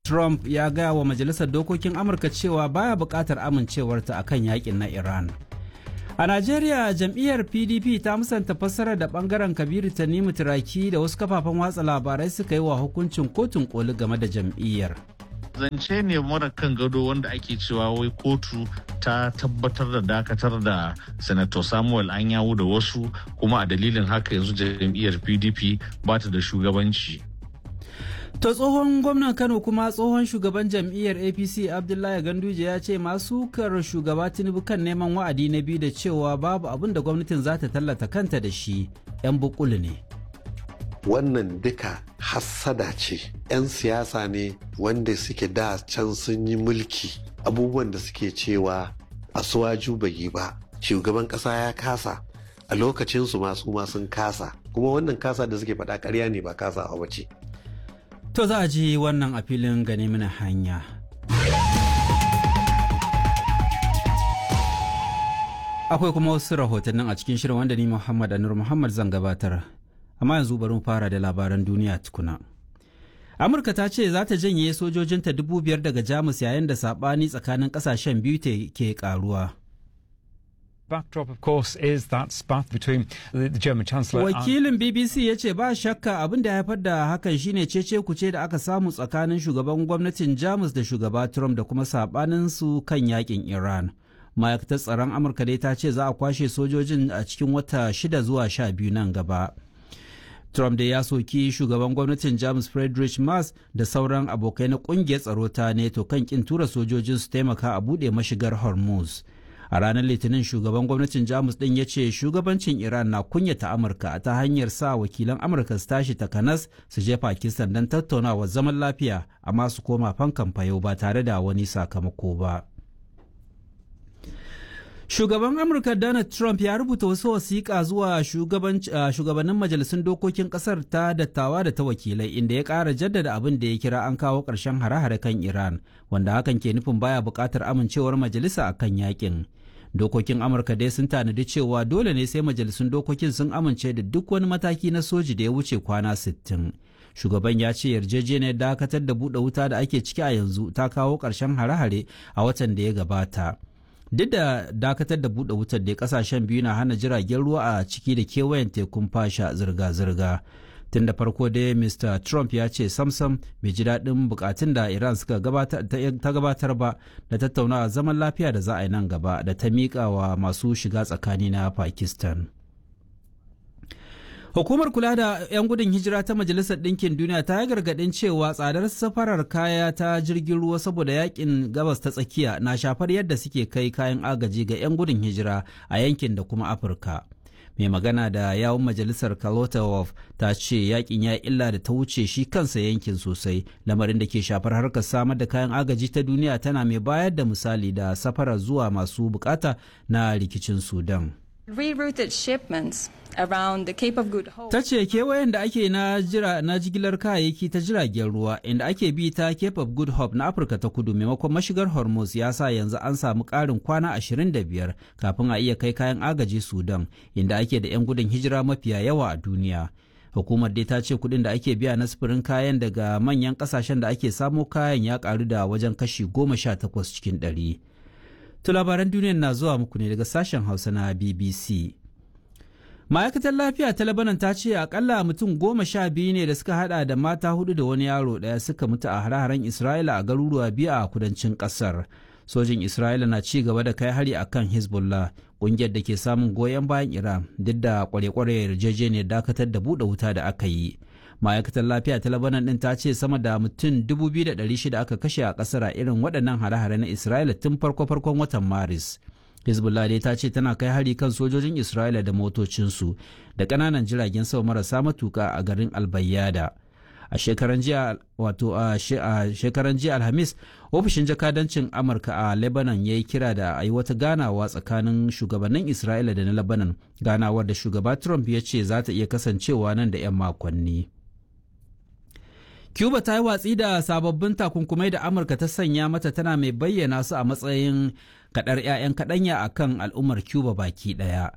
Trump ya gaya wa Majalisar Dokokin Amurka cewa baya buƙatar amincewarta akan yakin na Iran. A Najeriya jam'iyyar PDP ta musanta fassarar da bangaren Kabiru Tanimu Turaki da wasu kafafen watsa labarai suka yi wa hukuncin kotun koli game da jam'iyyar. zance ne mara kan gado wanda ake cewa wai kotu ta tabbatar da dakatar da senator samuel anyawu da wasu kuma a dalilin haka yanzu jam'iyyar pdp ba ta da shugabanci To tsohon gwamnan Kano kuma tsohon shugaban jam'iyyar APC Abdullahi Ganduje ya ce masu kar shugaba Tinubu kan neman wa'adi na biyu da cewa babu abin da gwamnatin za ta tallata kanta da shi 'yan bukulu ne. wannan duka hassada ce 'yan siyasa ne wanda suke da can sun yi mulki abubuwan da suke cewa a suwaju bai yi ba shugaban kasa ya kasa a lokacinsu masu ma sun kasa kuma wannan kasa da suke faɗa ƙarya ne ba kasa a wace To za a ji wannan a filin gane mana hanya. Akwai kuma wasu rahotannin a cikin shirin wanda ni Muhammad Anur Muhammad zan gabatar. Amma yanzu bari mu fara da labaran duniya tukuna. Amurka ta ce za ta janye sojojinta dubu biyar daga Jamus yayin da saɓani tsakanin ƙasashen biyu ke ƙaruwa. backdrop, of course, is that spat between the, the German Chancellor. Wakilin BBC ya ce ba shakka abin da haifar da hakan shine cece kuce da aka samu tsakanin shugaban gwamnatin Jamus da shugaba Trump da kuma sabanin su kan yakin Iran. Ma'aikatar tsaron Amurka dai ta ce za a kwashe sojojin a cikin wata shida zuwa sha biyu nan gaba. Trump da ya soki shugaban gwamnatin Jamus Friedrich Merz da sauran abokai na kungiyar tsaro ta NATO kan kin tura sojojin su taimaka a buɗe mashigar Hormuz. a ranar litinin shugaban gwamnatin jamus din ya ce shugabancin iran na kunyata amurka ta hanyar sa wakilan amurka su tashi takanas su je pakistan don tattaunawa zaman lafiya amma su koma fankan fayo ba tare da wani sakamako ba shugaban amurka donald trump ya rubuta wasu wasiƙa zuwa shugabannin majalisun dokokin ƙasar ta dattawa da ta wakilai inda ya ƙara jaddada abin da ya kira an kawo ƙarshen hare-hare kan iran wanda hakan ke nufin baya buƙatar amincewar majalisa a kan yakin dokokin amurka dai sun tanadi cewa dole ne sai majalisun dokokin sun amince da duk wani mataki na soji da ya wuce kwana 60 shugaban ya ce yarjejeniyar dakatar da buɗe wuta da ake ciki a yanzu ta kawo ƙarshen hare-hare a watan da ya gabata duk da dakatar da buɗe wutar da kasashen biyu na hana jiragen ruwa a ciki da kewayen tekun fasha zirga-zirga tun da farko dai mr trump ya ce samsam bai ji daɗin bukatun da iran suka ta gabatar ba da tattaunawa zaman lafiya da za a yi nan gaba da ta miƙa wa masu shiga tsakani na pakistan Hukumar kula da 'yan gudun hijira ta Majalisar Ɗinkin Duniya ta yi gargaɗin cewa tsadar safarar kaya ta jirgin ruwa saboda yakin gabas ta tsakiya na shafar yadda suke kai kayan agaji ga 'yan gudun hijira a yankin da kuma Afirka. Mai magana da yawun majalisar Kalotawov ta ce yakin ya illa da ta wuce shi kansa yankin sosai lamarin da ke shafar harkar samar da kayan agaji ta duniya tana mai bayar da misali da safarar zuwa masu bukata na rikicin Sudan. rerouted shipments around the Cape of Good Hope. Ta ce kewayen da ake na jira na jigilar kayayyaki ta jiragen ruwa inda ake bi ta Cape of Good Hope na Afirka ta kudu maimakon mashigar Hormuz ya sa yanzu an samu ƙarin kwana 25 kafin a iya kai kayan agaji Sudan inda ake da 'yan gudun hijira mafiya yawa a duniya. Hukumar dai ta ce kuɗin da ake biya na sufurin kayan daga manyan ƙasashen da ake samo kayan ya ƙaru da wajen kashi goma sha takwas cikin ɗari. To labaran duniyar na zuwa muku ne daga sashen Hausa na BBC. Ma'aikatar lafiya ta Lebanon ta ce akalla mutum goma sha biyu ne da suka hada da mata hudu da wani yaro daya suka mutu a hare-haren Isra'ila a garuruwa biyu a kudancin kasar. Sojin Isra'ila na ci gaba da kai hari akan Hezbollah, kungiyar da ke samun goyon bayan Iran duk da kware-kware yarjejeniyar dakatar da buɗe wuta da aka yi. ma'aikatar lafiya ta labanan din ta ce sama da mutum 2,600 aka kashe a kasar a irin waɗannan hare-hare na isra'ila tun farko-farkon watan maris hezbollah dai ta ce tana kai hari kan sojojin isra'ila da motocinsu da ƙananan jiragen sama marasa matuka a garin albayyada a shekaran jiya wato a shekaran jiya alhamis ofishin jakadancin amurka a lebanon ya yi kira da a yi wata ganawa tsakanin shugabannin isra'ila da na lebanon ganawar da shugaba trump ya ce za ta iya kasancewa nan da 'yan makonni Cuba ta yi watsi da sababbin takunkumai da Amurka ta sanya mata tana mai bayyana su a matsayin kadar 'ya'yan kaɗanya a kan al'ummar Cuba baki ɗaya.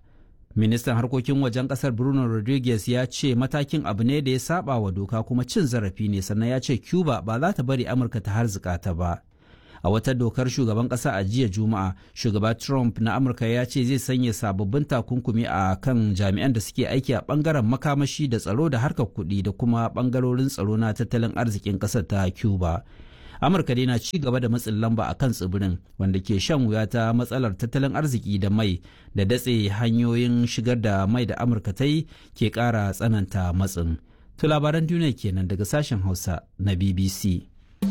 ministan harkokin wajen kasar bruno rodriguez ya ce matakin abu ne da ya saba wa doka kuma cin zarafi ne sannan ya ce cuba ba za ta bari amurka ta harzika ta ba a wata dokar shugaban kasa a jiya juma'a shugaba trump na amurka ya ce zai sanya sababbin takunkumi a kan jami'an da suke aiki a bangaren makamashi da tsaro da harkar kuɗi da kuma bangarorin tsaro na tattalin arzikin ƙasar ta cuba amurka dai na ci gaba da matsin lamba a kan tsibirin wanda ke shan wuya ta matsalar tattalin arziki da mai da datse hanyoyin shigar da mai da amurka ta yi ke ƙara tsananta matsin to labaran duniya kenan daga sashen hausa na bbc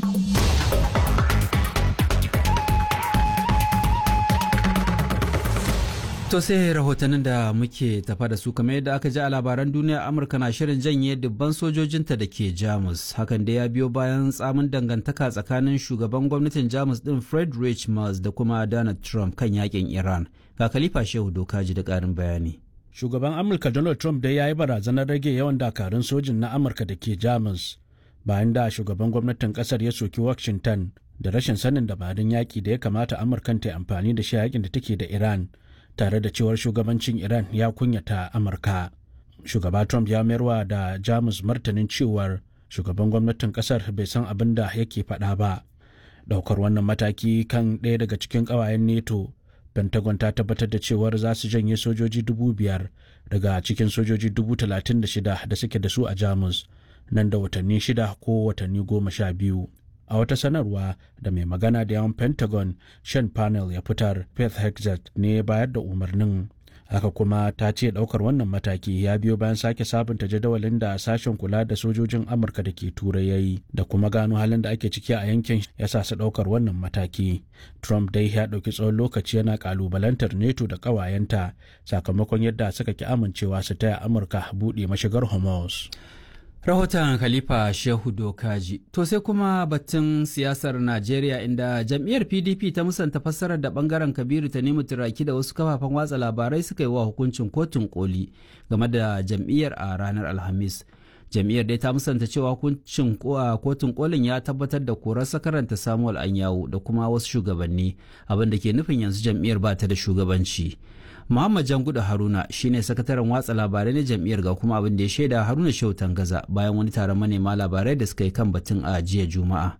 To sai rahotannin da muke tafa da su kamar yadda aka ji a labaran duniya Amurka na shirin janye dubban sojojinta da ke Jamus. Hakan da ya biyo bayan tsamin dangantaka tsakanin shugaban gwamnatin Jamus din Friedrich Merz da kuma Donald Trump kan yakin Iran. Ga Khalifa Shehu Dokaji da ƙarin bayani. Shugaban Amurka Donald Trump dai ya yi barazanar rage yawan dakarun sojin na Amurka da ke Jamus bayan da shugaban gwamnatin ƙasar ya soki Washington da rashin sanin dabarun yaƙi da ya kamata Amurkan ta amfani da shi yakin da take da Iran. tare da cewar shugabancin Iran ya kunyata Amurka. Shugaba Trump ya mayarwa da Jamus martanin cewar shugaban gwamnatin kasar bai san abin da yake faɗa ba. Daukar wannan mataki kan ɗaya daga cikin ƙawayen NATO, Pentagon ta tabbatar da cewar za su janye sojoji dubu biyar daga cikin sojoji dubu talatin da shida da suke da su a Jamus nan da watanni shida ko watanni goma sha biyu. a wata sanarwa da mai magana da yawan pentagon shan panel ya fitar faith hexet ne bayar da umarnin haka kuma ta ce daukar wannan mataki ya biyo bayan sake sabunta jadawalin da sashen kula da sojojin amurka da ke turai ya yi da kuma gano halin da ake ciki a yankin ya sa su daukar wannan mataki trump dai ya dauki tsawon lokaci yana kalubalantar neto da kawayenta sakamakon yadda suka ki amincewa su taya amurka buɗe mashigar hormuz Rahoton Khalifa Shehu Dokaji. To sai kuma batun siyasar Najeriya inda jam'iyyar PDP ta musanta fassarar da bangaren Kabiru ta nemi turaki da wasu kafafen watsa labarai suka yi wa hukuncin kotun koli game da jam'iyyar a ranar Alhamis. Jam'iyyar dai ta musanta cewa hukuncin kotun kolin ya tabbatar da korar sakaranta Samuel Anyawu da kuma wasu shugabanni abin da ke nufin yanzu jam'iyyar ba ta da shugabanci. Muhammad Janguda Haruna shine sakataren watsa labarai na jam'iyyar ga kuma abin da ya shaida Haruna Shehu Tangaza bayan wani taron manema labarai da suka yi kan batun a jiya Juma'a.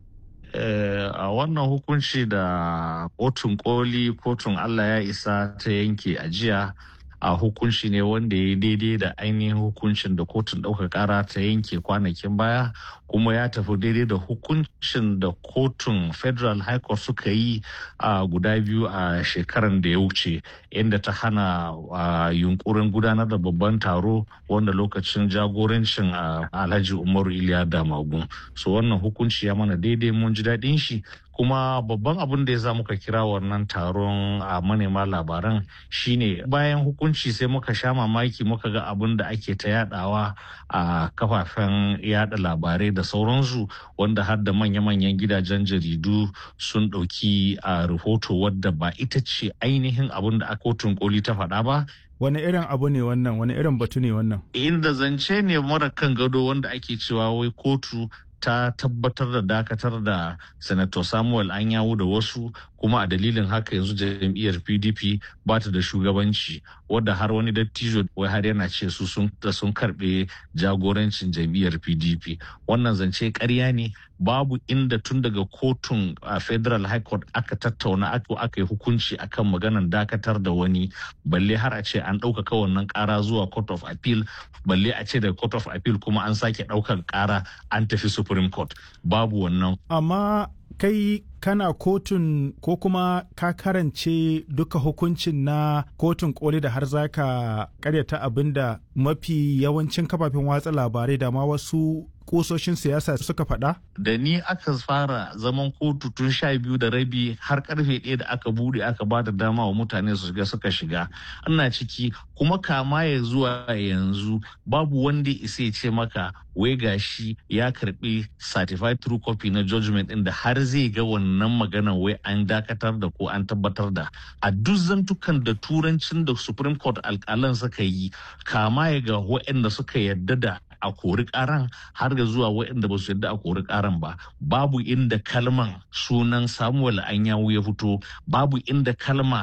a wannan hukunci da kotun koli kotun Allah ya isa ta yanke a jiya a hukunci ne wanda ya daidai da ainihin hukuncin da kotun ɗaukar ƙara ta yanke kwanakin baya kuma ya tafi daidai da hukuncin da kotun federal high court suka yi a guda biyu a shekaran da ya wuce inda ta hana yunkurin gudanar da babban taro wanda lokacin jagorancin alhaji umaru iliya damagun so wannan hukunci ya mana daidai mun ji daɗin shi kuma babban abin da ya sa muka kira wannan taron a manema labaran shine bayan hukunci sai muka sha mamaki muka ga abin da ake ta yadawa a kafafen yada labarai da sauransu wanda har da manya-manyan gidajen jaridu sun ɗauki a rahoto wadda ba ita ce ainihin abin da kotun koli ta faɗa ba wani irin abu ne wannan wani irin batu ne wannan inda zance ne mara kan gado wanda ake cewa wai kotu ta tabbatar da dakatar da senator samuel anyawu da wasu kuma a dalilin haka yanzu jam'iyyar pdp ba ta da shugabanci wadda har wani dattijo wai har yana ce su sun sun karbe jagorancin jam'iyyar pdp wannan zance karya ne babu inda tun daga kotun a federal high court aka tattauna aka yi hukunci akan maganan dakatar da wani balle har a ce an ɗaukaka wannan ƙara zuwa court of appeal balle a ce daga court of appeal kuma an sake ɗaukar ƙara an tafi supreme court babu wannan amma kai kana kotun ko kuma ka karance duka hukuncin na kotun koli da har za ka karyata abin da mafi yawancin kafafen watsa labarai da ma wasu kusoshin siyasa suka faɗa? Da ni aka fara zaman kotu tun sha biyu da rabi har karfe ɗaya da aka bude aka ba da dama wa mutane su shiga suka shiga. Ana ciki kuma kama ya zuwa yanzu babu wanda isa ya ce maka wai gashi ya karbi certified true copy na judgment ɗin da har zai ga wannan maganan wai an dakatar da ko an tabbatar da a duk zantukan da turancin da supreme court alƙalan suka yi kama ya ga waɗanda suka yadda da a kori karan har ga zuwa waɗanda ba su yadda a kori karan ba babu inda kalman sunan samuel anyawu ya fito babu inda kalma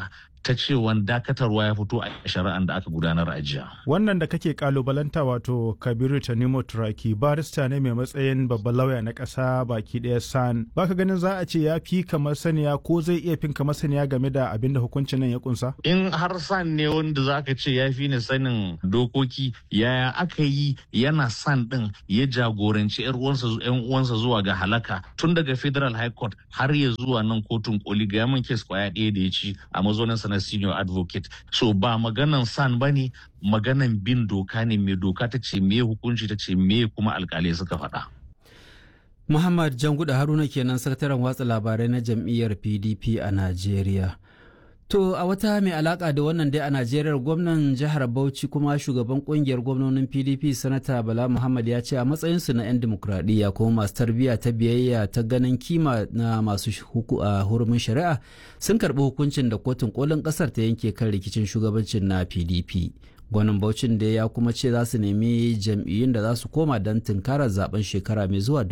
ta cewa dakatarwa ya fito a shari'an da aka gudanar a jiya. Wannan da kake kalubalanta wato Kabiru Tanimo Turaki barista ne mai matsayin babban lauya na ƙasa baki ɗaya san. Baka ganin za a ce ya fi kamar saniya ko zai iya fin kamar saniya game da abin da hukuncin nan ya kunsa? In har san ne wanda za ka ce ya fi ni sanin dokoki yaya aka yi yana san ɗin ya jagoranci 'yan uwansa zuwa ga halaka tun daga Federal High Court har ya zuwa nan kotun koli ga yaman kes kwaya ɗaya da ya ci a mazauninsa na senior advocate so ba maganan san ba ne maganan bin doka ne mai doka ta ce me hukunci ta ce me kuma alkalai suka faɗa. Muhammad Janguda Haruna kenan sakataren watsa labarai na jam'iyyar PDP a Najeriya. To a wata mai alaka da wannan dai a Najeriya gwamnan jihar Bauchi kuma shugaban kungiyar gwamnonin PDP sanata Bala Muhammad ya ce a matsayinsu na 'yan dimokuraɗiyya kuma masu tarbiyya ta biyayya ta ganin kima na masu a hurumin shari'a sun karɓi hukuncin da kotun kolin ƙasar ta yanke kan rikicin shugabancin na PDP. Gwanin Bauchin da ya kuma ce za su nemi jam'iyyun da za su koma don tunkarar zaben shekara mai zuwa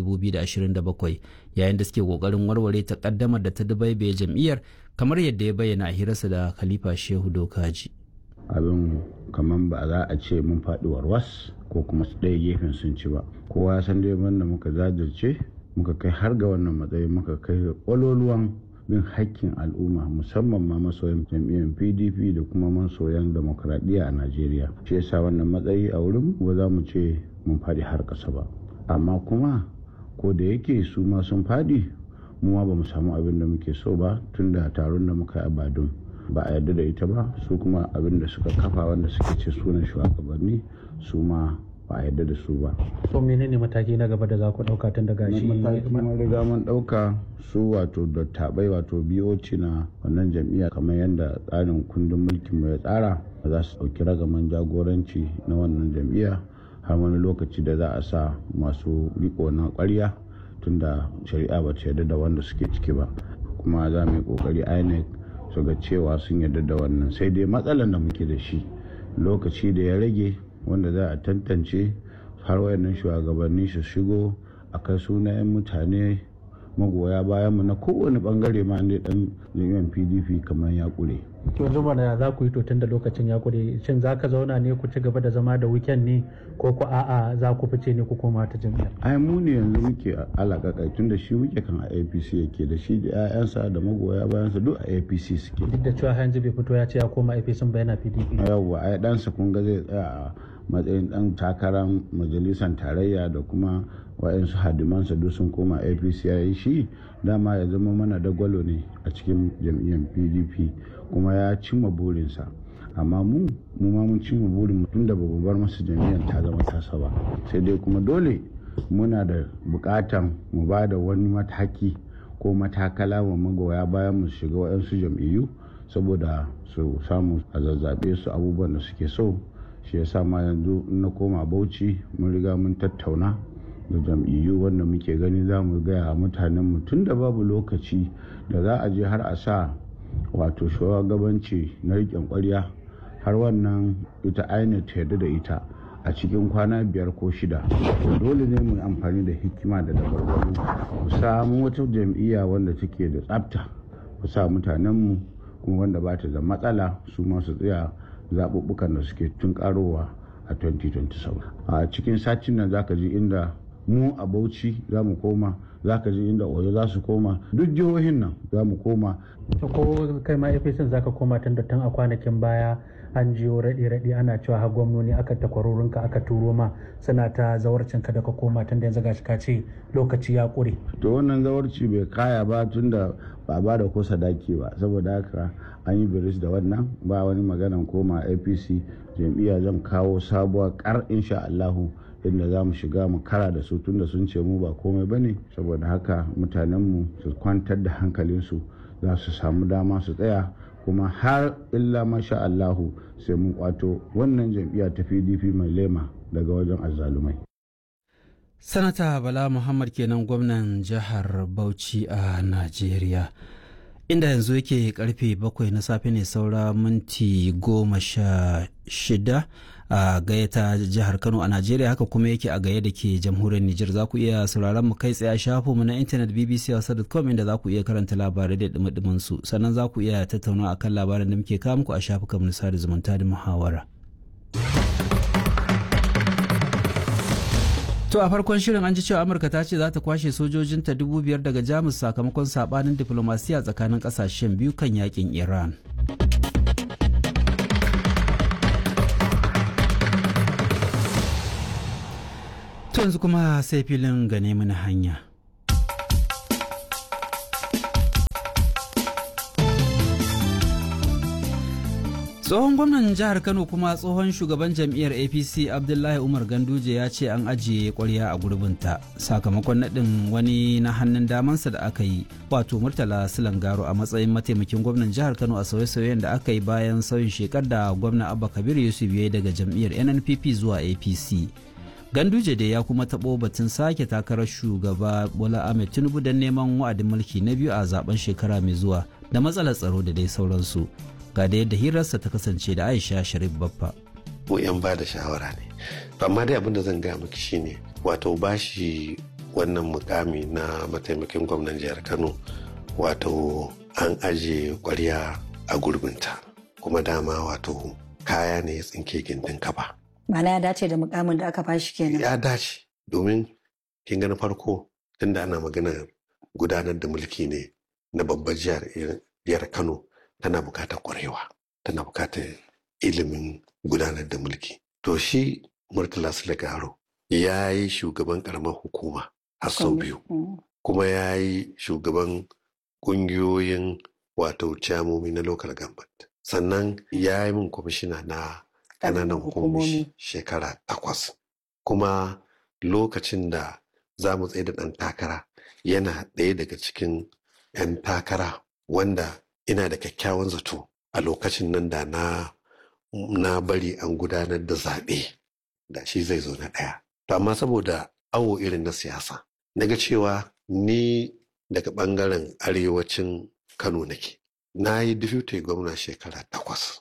2027 yayin da suke kokarin warware takaddamar da ta dubaibaye jam'iyyar kamar yadda ya bayyana a hirarsa da khalifa shehu dokaji abin kamar ba za a ce mun faɗi warwas ko kuma su ɗaya gefen sun ci ba kowa ya san dai da muka jajirce muka kai har ga wannan matsayin muka kai ƙwaloluwan bin hakkin al'umma musamman ma masoyan jam'iyyar pdp da kuma masoyan demokradiyya a najeriya shi yasa wannan matsayi a wurin ba za mu ce mun faɗi har ƙasa ba amma kuma ko da yake su ma sun faɗi mu ma ba mu samu abin da muke so ba tun da taron da muka yi a badun ba a yarda da ita ba su kuma abin da suka kafa wanda suke ce sunan shugabanni su ma ba a yarda da su ba. so menene mataki na gaba da za ku dauka tun daga shi mataki mun riga mun dauka su wato dattabai wato BOC na wannan jam'iyya kamar yadda tsarin kundin mulkin mu ya tsara za su dauki ragaman jagoranci na wannan jam'iyya har wani lokaci da za a sa masu riko na ƙwarya tunda shari'a ba ta yarda da wanda suke ciki ba kuma za mu yi kokari inec su ga cewa sun yarda da wannan sai dai matsalar da muke da shi lokaci da ya rage wanda za a tantance har wayannan shugabanni su shigo a kai sunayen mutane magoya bayan mu na kowane bangare ma ne dan jami'an pdp kamar ya kure to yanzu mana za ku yi to tun da lokacin ya kure shin za ka zauna ne ku ci gaba da zama da weekend ne ko ku a'a za ku fice ne ku koma ta jami'ar ai mu ne yanzu muke alakakai tun da shi muke kan a apc yake da shi da 'ya'yansa da magoya bayansa duk a apc suke duk da cewa yanzu bai fito ya ce ya koma apc ba yana pdp yawwa ai ɗansa kun ga zai tsaya a matsayin ɗan takarar majalisar tarayya da kuma wa'yansu hadimansa duk sun koma apc ya yi shi dama ya zama mana dagwalo ne a cikin jam'iyyar pdp kuma ya cimma burinsa amma mu mu ma mun cimma burin tun da babu bar masa jam'iyyar ta zama tasa ba sai dai kuma dole muna da bukatan mu ba da wani mataki ko matakala wa magoya bayan mu shiga wa'yansu jam'iyyu saboda su samu a zazzabe su abubuwan da suke so shi yasa ma yanzu na koma bauchi mun riga mun tattauna da jam'iyyu wanda muke gani za mu gaya mutanen mu tun da babu lokaci da za a je har a sa wato shugabanci na riƙen ƙwarya har wannan ita ainihin ta yarda da ita a cikin kwana biyar ko shida dole ne mu amfani da hikima da dabarbaru mu samu wata jam'iyya wanda take da tsafta mu sa mutanenmu kuma wanda ba ta da matsala su masu tsaya zaɓuɓɓukan da suke tun ƙarowa a 2027 a cikin satin nan zaka ji inda mu a bauchi za mu koma za ka ji inda oyo za su koma duk jihohin nan za mu koma ko kai ma apc za ka koma tun da tun a kwanakin baya an jiyo raɗe-raɗe ana cewa har gwamnoni aka takwarorinka aka turo ma suna ta zawarcin ka da ka koma tun da yanzu gashi ka ce lokaci ya ƙure. to wannan zawarci bai kaya ba tun da ba ba da ko sadaki ba saboda haka an yi biris da wannan ba wani maganan koma apc jam'iyya zan kawo sabuwar kar insha allahu inda za mu shiga mu kara da su tunda sun ce mu ba komai ba ne saboda haka mutanenmu su kwantar da hankalinsu za su samu dama su tsaya kuma har illa masha Allahu sai mun kwato wannan jam'iyya ta PDP mai lema daga wajen azzalumai. Sanata Bala Muhammad kenan gwamnan jihar Bauchi a Najeriya. Inda yanzu yake karfe bakwai na safe ne saura minti goma sha shida a gaya ta jihar kano a najeriya haka kuma yake a gaya da ke jamhuriyar nijar za ku iya sauraron mu kai tsaye a shafinmu na intanet bbc.com inda za ku iya karanta labarai da dumi su sannan za ku iya tattauna akan labaran da muke kawo muku a shafukan mu na sada zumunta da muhawara. To a farkon shirin an ji cewa Amurka ta ce za ta kwashe sojojinta dubu biyar daga Jamus sakamakon sabanin diplomasiya tsakanin kasashen biyu kan yakin Iran. To yanzu kuma sai filin gane mana hanya. tsohon gwamnan jihar kano kuma tsohon shugaban jam'iyyar apc abdullahi umar ganduje ya ce an ajiye kwarya a gurbinta sakamakon naɗin wani na hannun damansa da aka yi wato murtala silangaro a matsayin mataimakin gwamnan jihar kano a sauye-sauyen da aka yi bayan sauyin shekar da gwamna abba kabir yusuf ya daga jam'iyyar nnpp zuwa apc ganduje da ya kuma taɓo batun sake takarar shugaba bola ahmed tinubu don neman wa'adin mulki na biyu a zaben shekara mai zuwa da matsalar tsaro da dai sauransu ga da yadda hirarsa ta kasance da aisha sharif baffa mu yan ba da shawara ne amma dai abin da zan gaya miki shine wato bashi wannan mukami na mataimakin gwamnan jihar kano wato an aje kwarya a gurbinta kuma dama wato kaya ne ya tsinke gindin kaba Mana ya dace da mukamin da aka bashi kenan. ya dace domin kin ga na farko tunda ana maganar gudanar da mulki ne na babbar jihar kano tana bukatar kwarewa tana bukatar ilimin gudanar da mulki to shi murtala sulagaro ya yi shugaban karamar hukuma har sau biyu kuma ya yi shugaban kungiyoyin wato camomi na local government sannan ya yi min kwamishina na ƙananan hukumomi shekara takwas kuma lokacin da za mu tsaye da ɗan takara yana ɗaya daga cikin 'yan takara wanda ina da kyakkyawan zato a lokacin nan da na na bari an gudanar da zaɓe da shi zai zo na ɗaya. To amma saboda awo irin na siyasa, na ga cewa ni daga ɓangaren arewacin Kano nake. Na yi deputy gwamna shekara takwas.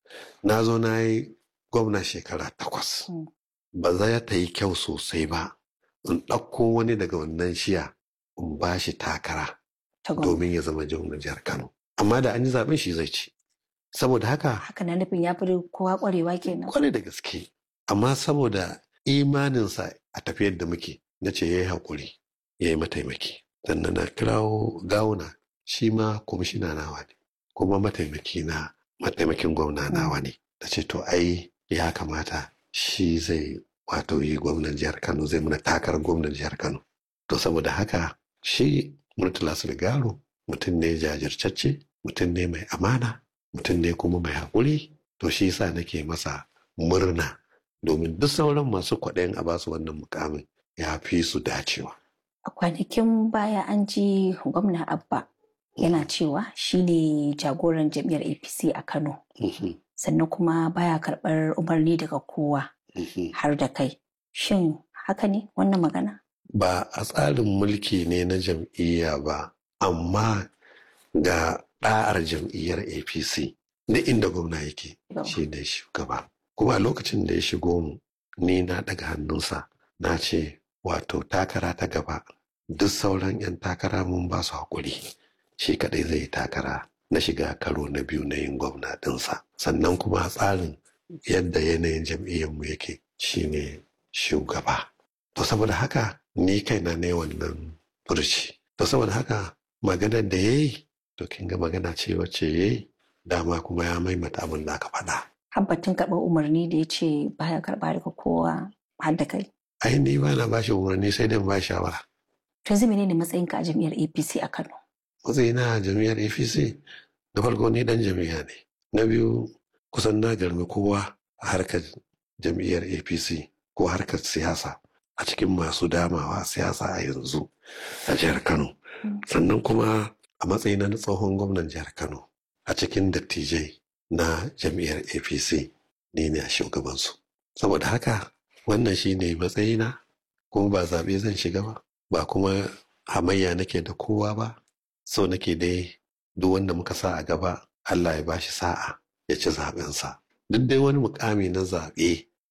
Na zo na yi gwamna shekara takwas. Ba za ta yi kyau sosai ba. In ɗauko wani daga wannan shiya in ba shi takara domin ya zama gwamnan jihar Kano. amma da an yi zaben shi zai ci saboda haka haka na nufin ya fi kowa kwarewa kenan kwarai da gaske amma saboda imaninsa a tafiyar da muke na ce ya yi haƙuri ya yi mataimaki sannan na kirawo gawuna shi ma kwamishina nawa ne kuma mataimaki na mataimakin gwamna nawa ne da ce to ai ya kamata shi zai wato yi gwamnan jihar kano zai muna takarar gwamnan jihar kano to saboda haka shi murtala sulgaro mutum ne jajirtacce mutum ne mai amana mutum ne kuma mai haƙuri to shi yasa nake masa murna domin duk sauran masu kwaɗayin a basu wannan mukamin ya fi su dacewa. a kwanakin baya an ji gwamna abba yana cewa shine jagoran jam'iyyar apc a kano sannan kuma baya karɓar umarni daga kowa har da kai shin haka ne wannan magana ba a tsarin mulki ne na jam'iyya ba amma ga ɗa'ar jam'iyyar apc da inda gwamna yake shi ne shugaba kuma a lokacin da ya shigo mu ni na daga hannunsa na ce wato takara ta gaba duk sauran 'yan takara mun ba su haƙuri shi kaɗai zai takara na shiga karo na biyu na yin gwamna ɗinsa sannan kuma a tsarin yadda yanayin jam'iyyarmu yake shine shugaba to saboda haka ni kaina ne wannan furci to saboda haka maganar da ya yi to kin ga magana ce wacce ya yi dama kuma ya maimata abin da aka faɗa. Habbatin karɓar umarni da ya ce baya karɓa daga kowa har da kai. Ai ni ba na bashi umarni sai dai ba shawara. To yanzu menene matsayinka a jam'iyyar APC a Kano? Matsayina a jam'iyyar APC da farko ni dan jam'iyya ne. Na biyu kusan na garmi kowa a harkar jam'iyyar APC ko harkar siyasa a cikin masu damawa siyasa a yanzu a jihar Kano. Sannan kuma a matsayina na tsohon gwamnan jihar Kano a cikin dattijai na jam'iyyar APC ni ne a shugabansu. Saboda haka wannan shi ne matsayina kuma ba zaɓe zan shiga ba ba kuma hamayya nake da kowa ba so nake dai duk wanda muka sa a gaba Allah ya bashi sa'a ya ci zaɓensa. Duk dai wani mukami na zaɓe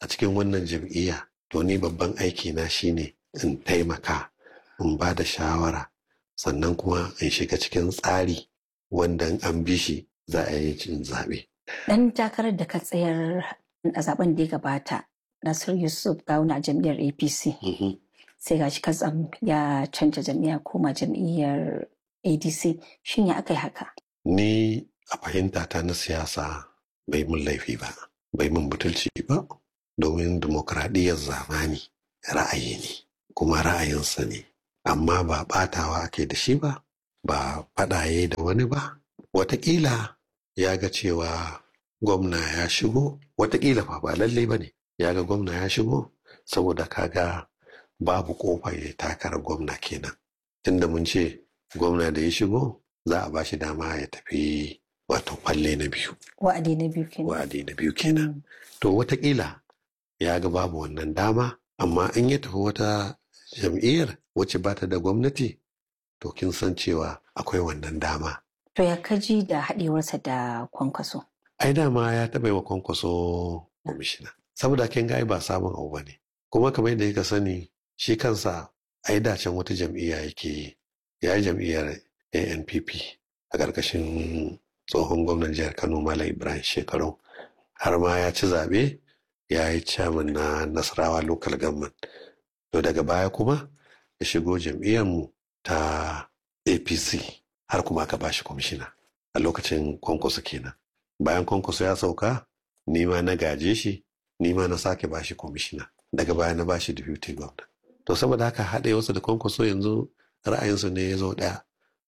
a cikin wannan jam'iyya to ni babban aiki na shine in taimaka in ba da shawara sannan kuma in shiga cikin tsari wanda an bi shi za a yi cin zaɓe. Dan takarar da ka tsayar a zaben da ya gabata Nasir Yusuf Gawuna jam'iyyar APC. Sai gashi katsam ya canja jam'iyya koma jam'iyyar ADC. Shin ya aka yi haka? Ni a fahimta ta na siyasa bai mun laifi ba, bai mun butulci ba, domin dimokuraɗiyyar zamani ra'ayi ne, kuma ra'ayinsa ne. Amma ba ɓatawa ake da shi ba, ba faɗaye da wani ba. Wataƙila ya ga cewa gwamna ya shigo, wataƙila fa ba lallai ba ne. ya ga gwamna ya shigo saboda kaga babu kofa ya takarar gwamna kenan tunda mun ce gwamna da ya shigo za a bashi dama ya tafi wato falle na biyu wa'adi na biyu kenan wa'adi na biyu kenan to watakila ya ga babu wannan dama amma in ya tafi wata jam'iyyar wacce ba ta da gwamnati to kin san cewa akwai wannan dama to ya kaji da haɗewarsa da kwankwaso ai dama ya taɓa yi wa kwankwaso kwamishina saboda kin ga ba samun abu bane kuma kamar yadda kika sani shi kansa ai dacen wata jam'iyya yake yi ya yi jam'iyyar ANPP a ƙarƙashin tsohon gwamnan jihar Kano Malam Ibrahim Shekaru har ma ya ci zaɓe ya yi chairman na Nasarawa local government to daga baya kuma ya shigo jam'iyyarmu ta APC har kuma aka bashi kwamishina a lokacin kwankwaso kenan bayan kwankwaso ya sauka ni ma na gaje shi ni ma na sake bashi kwamishina daga baya na bashi deputy governor to saboda haka haɗe wasu da kwankwaso yanzu ra'ayinsu ne ya zo ɗaya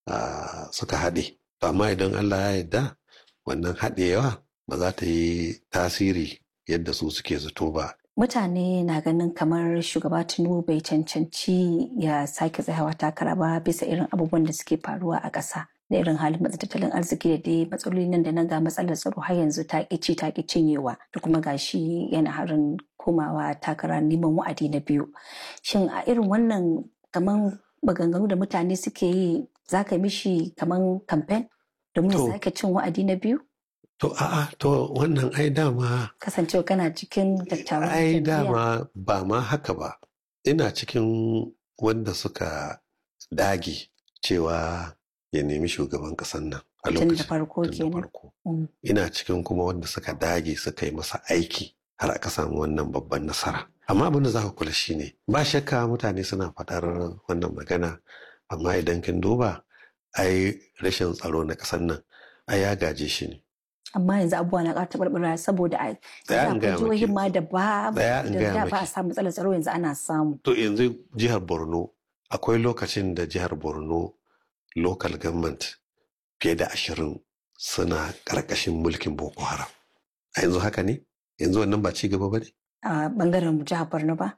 suka haɗe to amma idan Allah ya yarda wannan haɗewa ba za ta yi tasiri yadda su suke zato ba mutane na ganin kamar shugaba tinubu bai cancanci ya sake tsayawa takara ba bisa irin abubuwan da suke faruwa a ƙasa da irin halin matsa tattalin arziki da dai matsaloli nan da nan ga matsalar tsaro har yanzu ta ƙi ta ƙi cinyewa da kuma gashi yana harin komawa takara neman wa'adi na biyu shin a irin wannan kaman maganganu da mutane suke yi za ka mishi kaman kamfen domin ya sake cin wa'adi na biyu To a'a to wannan ai dama kasancewa kana cikin dattawan ai dama ba ma haka ba ina cikin wanda suka dage cewa ya nemi shugaban kasan nan a lokacin da farko kenan ina cikin kuma wanda suka dage suka yi masa aiki har aka samu wannan babban nasara amma abin da za ka kula shine ba shakka mutane suna faɗar wannan magana amma idan kin duba ai rashin tsaro na ƙasar nan ai ya gaje shi ne amma yanzu abubuwa na ƙara taɓarɓara saboda a jihohin ma da ba da ba a samu matsalar tsaro yanzu ana samu. To yanzu jihar Borno akwai lokacin da jihar Borno local government fiye da ashirin suna ƙarƙashin mulkin Boko Haram. A yanzu haka ne? Yanzu wannan ba ci gaba ba ne? A ɓangaren jihar Borno ba?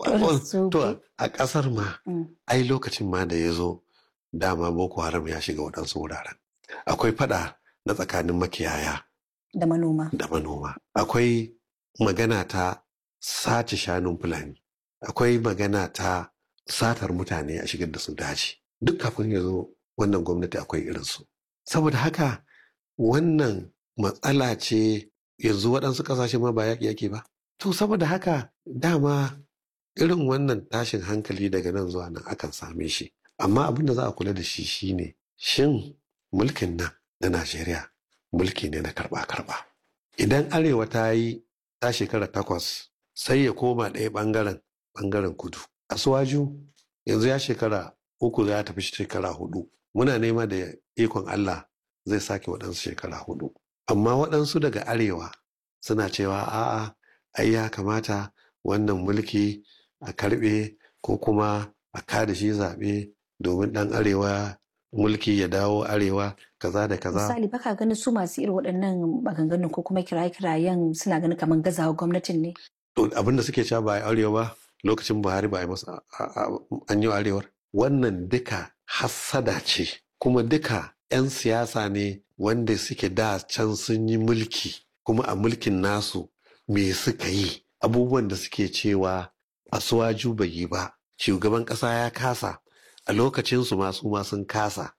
To a ƙasar ma, ai lokacin ma da ya zo dama Boko Haram ya shiga waɗansu wuraren. Akwai faɗa na tsakanin makiyaya da manoma. Da manoma. Akwai magana ta sace shanun Fulani. Akwai magana ta satar mutane a shigar da su daji. Duk kafin ya zo wannan gwamnati akwai irinsu. Saboda haka wannan matsala ce yanzu waɗansu ƙasashe ma ba yaƙi yake ba. To saboda haka dama irin wannan tashin hankali daga nan zuwa nan akan same shi. Amma abin da za a kula da shi shine shin mulkin nan na Najeriya mulki ne na karɓa-karɓa. Idan Arewa ta yi ta shekara takwas sai ya koma ɗaya ɓangaren ɓangaren kudu. Asuwaju yanzu ya shekara uku ya tafi shekara hudu. Muna nema da ikon Allah zai sake waɗansu shekara hudu. Amma waɗansu daga Arewa suna cewa a'a ai ya kamata wannan mulki a karɓe ko kuma a kada shi zaɓe domin ɗan Arewa mulki ya dawo arewa kaza da kaza. Misali baka ganin su masu irin waɗannan maganganun ko kuma kiraye-kirayen suna ganin kamar gazawa gwamnatin ne. To abin da suke cewa ba a arewa ba lokacin Buhari ba a yi masa an yi arewar. Wannan duka hassada ce kuma duka 'yan siyasa ne wanda suke da can sun yi mulki kuma a mulkin nasu me suka yi abubuwan da suke cewa asuwaju bai yi ba shugaban ƙasa ya kasa a lokacinsu masu ma sun kasa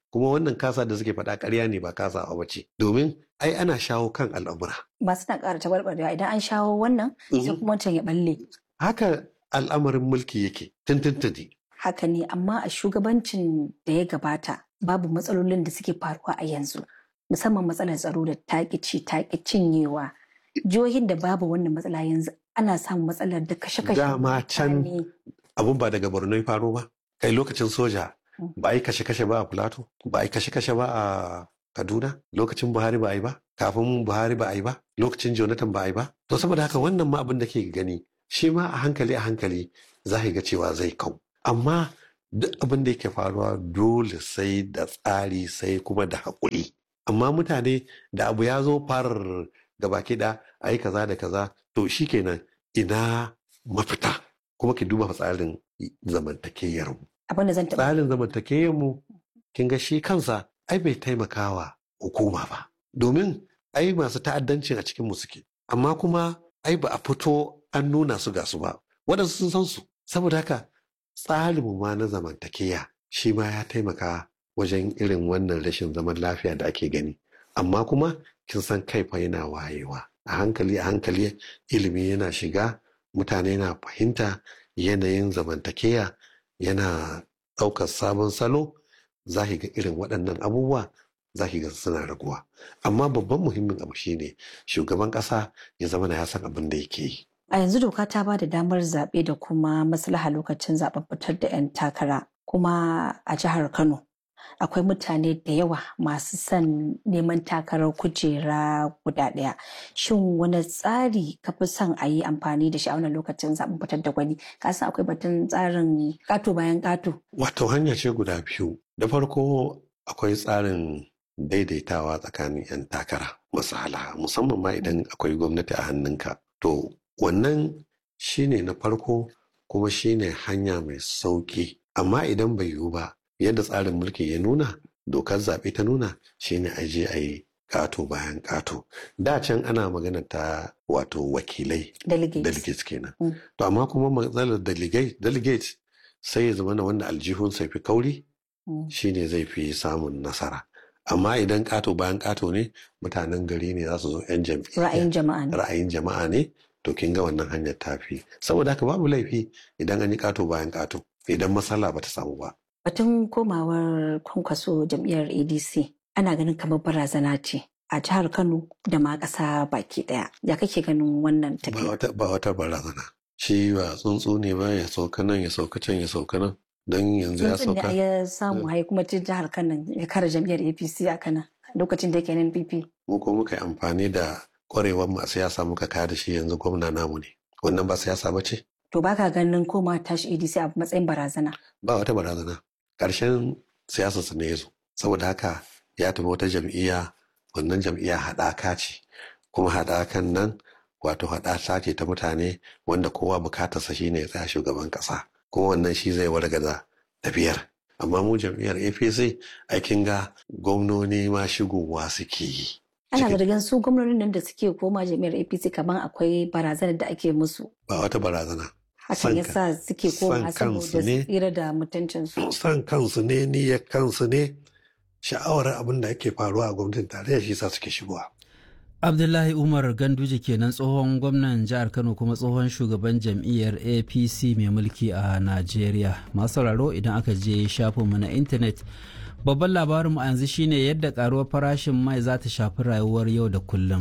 kuma wannan kasa da suke faɗa ƙarya ne ba kasa a wace domin ai ana shawo kan al'amura ba suna ƙara tabarbarewa idan an shawo wannan sai kuma wancan ya balle haka al'amarin mulki yake tuntuntuni haka ne amma a shugabancin da ya gabata babu matsalolin da suke faruwa a yanzu musamman matsalar tsaro da taƙici taƙi cinyewa jihohin da babu wannan matsala yanzu ana samun matsalar da kashe-kashe dama can abun ba daga borno ya faro ba kai lokacin soja ba a yi kashe-kashe ba a Filato, ba a yi kashe-kashe ba a Kaduna, lokacin Buhari ba a yi ba, kafin Buhari ba a yi ba, lokacin Jonathan ba a yi ba. To saboda haka wannan ma abin da ke gani, shi ma a hankali a hankali za ga cewa zai kau. Amma duk abin da yake faruwa dole sai da tsari sai kuma da haƙuri. Amma mutane da abu ya zo farar gaba da a yi kaza da kaza, to shi kenan ina mafita. Kuma ki duba tsarin zamantakewar mu. abin da zan taɓa tsarin zamantakewar mu kin ga shi kansa ai bai taimakawa hukuma ba domin ai masu ta'addancin a cikin mu suke amma kuma ai ba a fito an nuna su ga su ba waɗansu sun san su saboda haka tsarin mu ma na zamantakeya shi ma ya taimaka wajen irin wannan rashin zaman lafiya da ake gani amma kuma kin san kai fa yana wayewa a hankali a hankali ilimi yana shiga mutane na fahimta yanayin zamantakeya yana ɗaukar sabon salo za ki ga irin waɗannan abubuwa za ki ga suna raguwa amma babban muhimmin abu shine shugaban ƙasa ya zama na ya san abin da yake yi a yanzu doka ta ba da damar zaɓe da kuma maslaha lokacin zaɓen fitar da 'yan takara kuma a jihar kano akwai mutane da yawa masu son neman takarar kujera guda ɗaya shin wani tsari ka fi son a yi amfani da shi a wannan lokacin zaɓen fitar da gwani ka san akwai batun tsarin ƙato bayan ƙato wato hanya ce guda biyu da farko akwai tsarin daidaitawa tsakanin 'yan takara masala musamman ma idan akwai gwamnati a hannunka to wannan shine na farko kuma shine hanya mai sauki amma idan bai yiwu ba yadda tsarin mulki ya nuna dokar zaɓe ta nuna shine a je a yi ƙato bayan ƙato da can ana magana ta wato wakilai delegates kenan to amma kuma matsalar delegate sai ya zama na wanda aljihun sai fi kauri shine zai fi samun nasara amma idan ƙato bayan ƙato ne mutanen gari ne za su zo 'yan ra'ayin jama'a ne ra'ayin jama'a ne to kin ga wannan hanyar tafi saboda haka babu laifi idan an yi ƙato bayan ƙato idan matsala ba ta samu ba Batun komawar kwankwaso jam'iyyar ADC ana ganin kamar barazana ce a jihar Kano da ma ƙasa baki ɗaya. Ya kake ganin wannan tafiya? Ba wata barazana. Shi ba tsuntsu ne ba ya sauka nan ya sauka can ya sauka nan. Don yanzu ya sauka. Tsuntsun ya samu hai kuma cikin jihar Kano ya kare jam'iyyar APC a Kano lokacin da yake nan PP. Mu ko muka yi amfani da ƙwarewar mu a siyasa muka kare shi yanzu gwamna namu ne. Wannan ba siyasa ba ce? To baka ganin koma tashi ADC a matsayin barazana? Ba wata barazana. ƙarshen siyasarsa ne ya zo saboda haka ya tafi wata jam'iyya wannan jam'iyya haɗaka ce kuma haɗakan nan wato haɗaka ce ta mutane wanda kowa bukatarsa shine ya tsaya shugaban ƙasa kuma wannan shi zai wargaza tafiyar amma mu jam'iyyar apc aikin ga gwamnoni ma shigowa suke yi ana zargin su gwamnonin nan da suke koma jam'iyyar apc kamar akwai barazanar da ake musu ba wata barazana hakan yasa suke koma saboda tsira da mutuncinsu. San kansu ne niyyar kansu ne sha'awar abin da ake faruwa a gwamnatin tarayya shi sa suke shigowa. Abdullahi Umar Ganduje kenan tsohon gwamnan jihar Kano kuma tsohon shugaban jam'iyyar APC mai mulki a Najeriya. Masu sauraro idan aka je shafinmu na intanet babban labarinmu a yanzu shine yadda karuwar farashin mai za ta shafi rayuwar yau da kullum.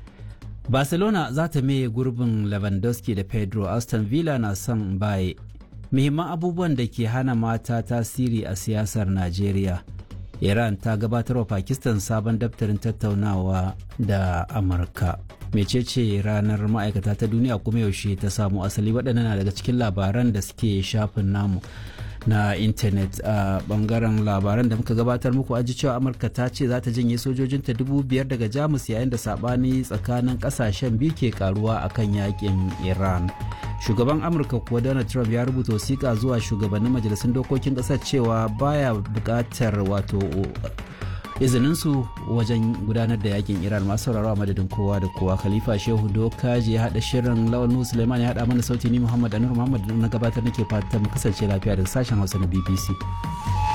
barcelona za ta maye gurbin lewandowski da pedro aston villa na son baye muhimman abubuwan da ke hana mata tasiri a siyasar najeriya iran ta gabatar wa pakistan sabon daftarin tattaunawa da amurka mecece ranar ma'aikata ta duniya kuma yaushe ta samu asali waɗannan na daga cikin labaran da suke shafin namu na intanet a bangaren labaran da muka gabatar muku aji cewa amurka ta ce za ta janye sojojinta dubu biyar daga jamus yayin da sabani tsakanin kasashen biyu ke karuwa akan yakin iran shugaban amurka kuwa donald trump ya rubuta wasiƙa zuwa shugabannin majalisun dokokin ƙasar cewa baya buƙatar wato izininsu wajen gudanar da yakin iran masu sauraro a madadin kowa da kowa khalifa shehu dokaji ya haɗa shirin lawan suleiman ya haɗa mana sauti ni muhammad anur muhammad na gabatar nake fatan mu kasance lafiya daga sashen hausa na bbc